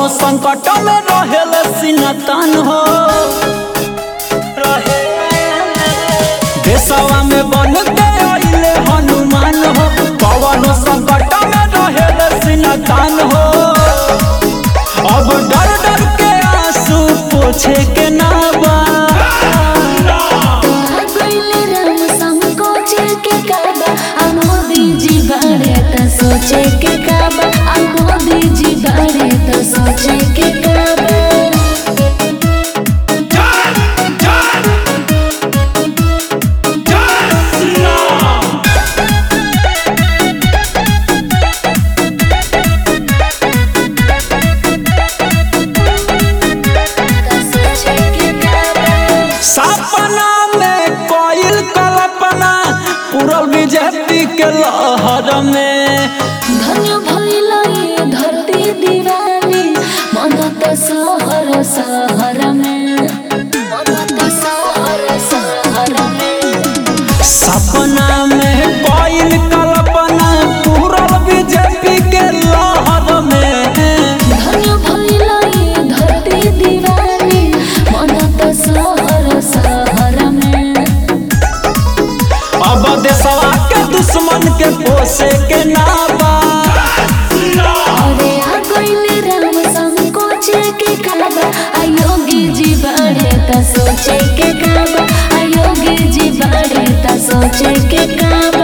संकट में रहेल सिनतन हो देशवा में बन के अइले हनुमान हो पवन संकट में रहेल सिनतन हो अब डर डर के आंसू पोछे के ना बा गइले राम संकोच के काबा आ मोदी जी बारे त सोचे के काबा आ मोदी जी बारे त सोचे के काबा त सोचे के काबा सपना में कोयल कल्पना पूरल बीजेपी के लहर में धन्य भइल ये धरती दीवानी मन त सहर सहर में मन त सहर सहर में सपना में कोयल कल्पना पूरल बीजेपी के लहर में धन्य भइल ये धरती दीवानी मन त सहर सहर में अब देशवा के दुश्मन के पोसे के नाबा अरे आ गइले राम संकोच के काबा आ योगी जी बाड़े त सोचे के काबा आ योगी जी बाड़े त सोचे के काबा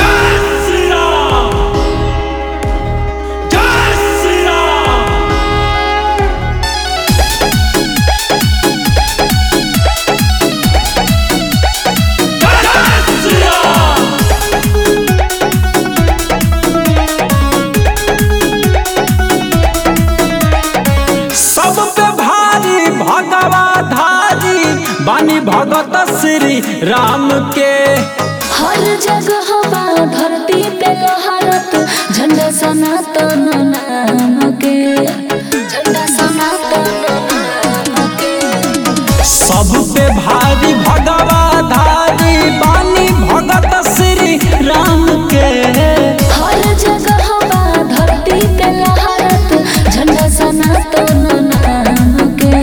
सब पे भारी भगवा धारी बानी भगत श्री राम के हर जगह बा धरती पे लहरत झंडा सनातन नाम के झंडा सनातन नाम के सब पे भारी भगवा धारी बानी भगत श्री राम के हर जगह बा धरती पे लहरत झंडा सनातन नाम के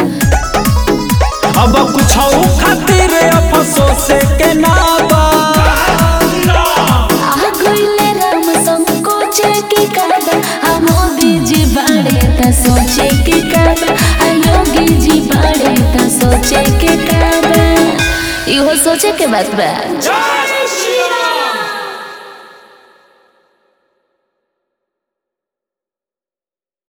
अब कुछ खातिर अफसोस के नाबा आ गइले राम संकोच के काबा आ मोदी जी बाड़े त सोचे के काबा आ योगी जी बाड़े त सोचे के काबा इहो सोचे के बात बा